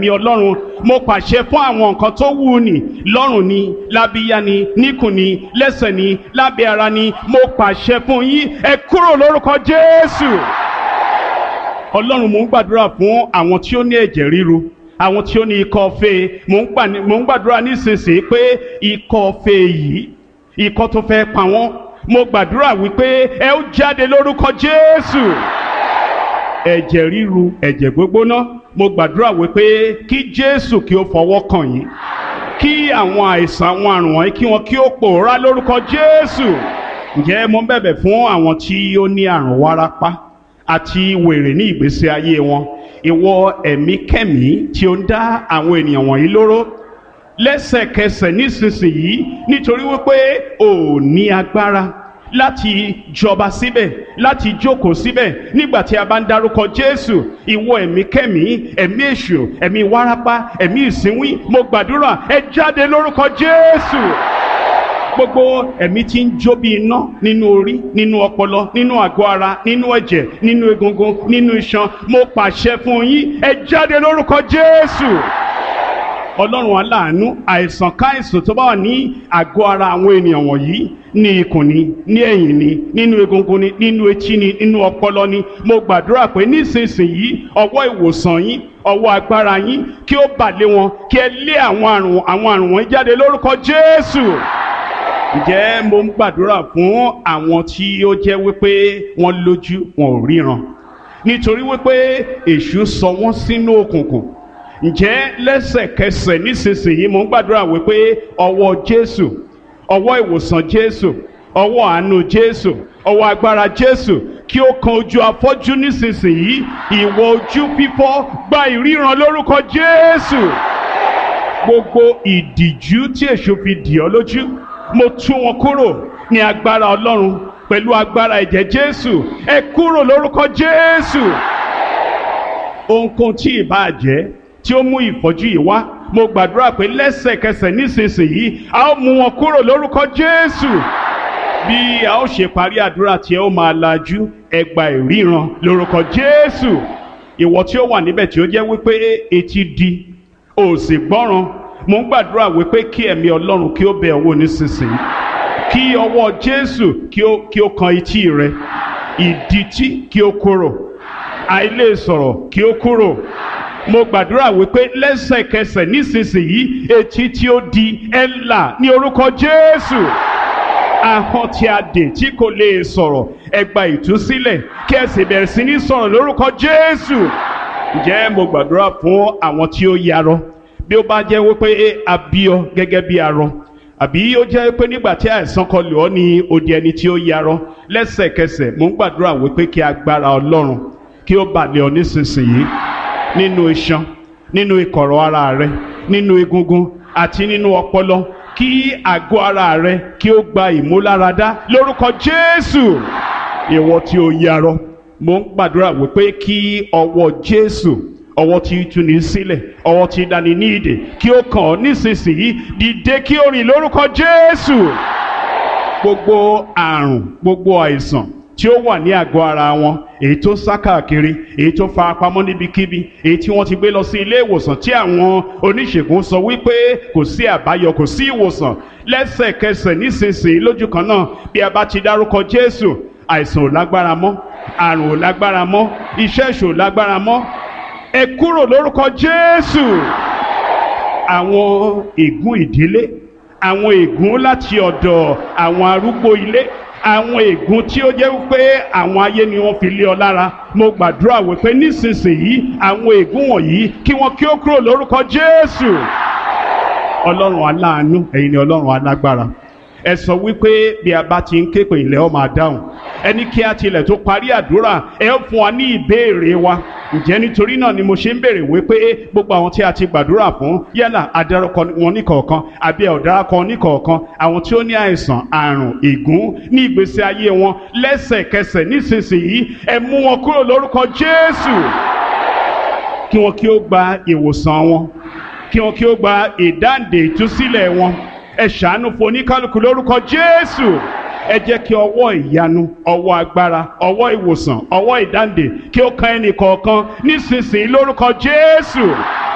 ẹ̀mí ọlọ́run mo pàṣẹ fún àwọn nǹkan tó wù ní lọ́rùn ni lábíyá ni níkùn ni lẹ́sẹ̀ ni lábẹ́ ara ni mo pàṣẹ fún yín ẹ kúrò lórúkọ jésù ọlọ́run mò ń gbàdúrà fún àwọn tí ó ní ẹ̀jẹ̀ ríru àwọn tí ó ní ikọ́ fèé mò ń gbà- mò ń gbàdúrà nísinsìnyí pé ikọ́ fèé yìí ikọ́ tó fẹ́ pa wọ́n mo gbàdúrà wípé ẹ ó jáde lórúkọ jésù ẹ̀jẹ̀ ríru ẹ̀jẹ̀ gbógbóná mo gbàdúrà wípé kí jésù kí ó fọwọ́ kàn yín kí àwọn àìsàn àwọn àrùn wọ̀nyí kí wọn kí ó pòórá lórúkọ jésù ǹjẹ́ mo ń bẹ̀bẹ̀ fún àwọn tí ó ní àrùn wárápá àti wèrè ní ìgbésí ayé wọn ìwọ ẹ̀mí kẹ́mí tí ó ń dá àwọn ènìyàn wọ̀nyí lóró lẹ́sẹ̀kẹsẹ̀ nísinsìnyí nítorí wípé ò ní agbára láti jọba síbẹ̀ láti jókòó síbẹ̀ nígbà tí a bá ń dárúkọ jésù ìwọ ẹ̀mí kẹ́mí ẹ̀mí èṣù ẹ̀mí wárápá ẹ̀mí ìsínwín mo gbàdúrà ẹ jáde lórúkọ jésù gbogbo ẹ̀mí tí ń jó bí iná nínú orí nínú ọpọlọ nínú àgọ́ ara nínú ẹ̀jẹ̀ nínú egungun nínú iṣan mo pàṣẹ fún yín ẹ jáde lórúkọ jésù ọlọ́run aláàánú àìsàn káìsàn tó bá wà ní àgọ́ ara àwọn ènìyàn wọ̀nyí ní ikùn ni ní ẹ̀yìn ni nínú egungun ni nínú etí ni nínú ọpọlọ ni mo gbàdúrà pé nísinsìnyí ọwọ́ ìwòsàn yín ọwọ́ agbára yín kí ó bà lé wọn kí ẹ lé àwọn àrùn àwọn àrùn wọn jáde lórúkọ jésù ǹjẹ́ mo ń gbàdúrà fún àwọn tí ó jẹ́ wípé wọ́n lójú wọn ò ríran nítorí wípé èṣù sọ wọ́n sínú òkùnkùn ǹjẹ́ lẹ́sẹ̀kẹsẹ̀ nísinsìnyí mo ń gbàdúrà wípé ọwọ́ jésù ọwọ́ ìwòsàn jésù ọwọ́ àánú jésù ọwọ́ agbára jésù kí ó kan ojú afọ́jú nísinsìnyí ìwọ ojú fífọ́ gba ìríran lórúkọ jésù gbogbo ìdìjú tí èṣù fi dì ọ́ lójú mo tú wọn kúrò ní agbára ọlọ́run pẹ̀lú agbára ẹ̀jẹ̀ jésù ẹ kúrò lórúkọ jésù ohunkóhun tí ìbáà jẹ́ tí ó mú ìfọ́jú yìí wá mo gbàdúrà pé lẹ́sẹ̀kẹsẹ̀ nísinsìnyí a ó mú wọn kúrò lórúkọ jésù bí a ó ṣe parí àdúrà tí ẹ ó máa lajú ẹ gba ìríran lórúkọ jésù ìwọ tí ó wà níbẹ̀ tí ó jẹ́ wípé etí di ò sì gbọ́ràn mo ń gbàdúrà wípé kí ẹ̀mí ọlọ́run kí ó bẹ̀ ọ́ wò nísinsìnyí kí ọwọ́ jésù kí ó kí ó kan etí rẹ ìdítí kí ó kúrò àìlè sọ̀rọ̀ kí ó kúrò mo gbàdúrà wípé lẹ́sẹ̀kẹsẹ̀ nísinsìnyí etí tí ó di ẹ̀ là ní orúkọ jésù ahọ́n tí a dè tí kò lè sọ̀rọ̀ ẹ gba ìtúsílẹ̀ kí ẹ sì bẹ̀rẹ̀ sí ní sọ̀rọ̀ lórúkọ jésù ǹjẹ́ mo gbàdúrà fún àwọn tí ó yarọ bí ó bá jẹ́ wípé a bí ọ gẹ́gẹ́ bí arọ àbí ó jẹ́ pé nígbà tí àìsàn kan lò ọ́ ní odi ẹni tí ó yarọ lẹ́sẹ̀kẹsẹ̀ mo ń gbàdúrà wípé kí agbára ọlọ́run kí ó bà lé ọ nísinsìnyí nínú iṣan nínú ìkọ̀rọ̀ ara rẹ nínú egungun àti nínú ọpọlọ kí àgọ́ ara rẹ kí ó gba ìmúláradá lórúkọ jésù ìwọ tí ó yarọ mo ń gbàdúrà wípé kí ọwọ́ jésù ọwọ́ tí í túni sílẹ̀ ọwọ́ tí í dání ní ìdè kí ó kàn ọ́ nísinsìnyí dìde kí ó rìn lórúkọ jésù gbogbo àrùn gbogbo àìsàn tí ó wà ní àgọ́ ara wọn èyí tó sá káàkiri èyí tó fara pamọ́ níbikíbi èyí tí wọ́n ti gbé lọ sí ilé ìwòsàn tí àwọn oníṣègùn sọ wípé kò sí àbáyọ kò sí ìwòsàn lẹ́sẹ̀kẹsẹ̀ nísinsìnyí lójú kan náà bí a bá ti dárúkọ jésù àìsàn ò lágbára mọ́ àrùn ò lágbára mọ́ iṣẹ́ ìṣò ò lágbára mọ́ ẹ kúrò lórúkọ jésù àwọn ègún ìdílé àwọn ègún láti ọ̀dọ̀ àwọn arúgbó ilé àwọn ègún tí ó jẹ́ wípé àwọn ayé ni wọ́n fi lé ọ lára mo gbàdúrà wípé nísinsìnyí àwọn ègún wọ̀nyí kí wọ́n kí ó kúrò lórúkọ jésù ọlọ́run aláàánú ẹ̀yin ni ọlọ́run alágbára ẹ sọ wípé bí a bá ti ń ké pè ilẹ̀ ọ máa dáhùn ẹni kí a tilẹ̀ tó parí àdúrà ẹ ó fún wa ní ìbéèrè wa ǹjẹ́ nítorí náà ni mo ṣe ń béèrè wípé gbogbo àwọn tí a ti gbàdúrà fún yálà adarúkọ wọn níkọ̀ọ̀kan àbí ọ̀daràkọ níkọ̀ọ̀kan àwọn tí ó ní àìsàn àrùn ègún ní ìgbésí ayé wọn lẹ́sẹ̀kẹsẹ̀ nísinsìnyí ẹ mú wọn kúrò lórúkọ Jésù kí wọn kí ó gba ìwòsàn wọn kí wọn kí ó gba ìdáǹdè ìtúsílẹ̀ wọn ẹ ṣàánú fún oníkálukú lórúkọ Jésù ẹ jẹ́ kí ọwọ́ ìyanu ọwọ́ agbára ọwọ́ ìwòsàn ọwọ́ ìdáǹdè kí ó kan ẹnì kọ̀ọ̀kan nísinsìnyí lórúkọ Jésù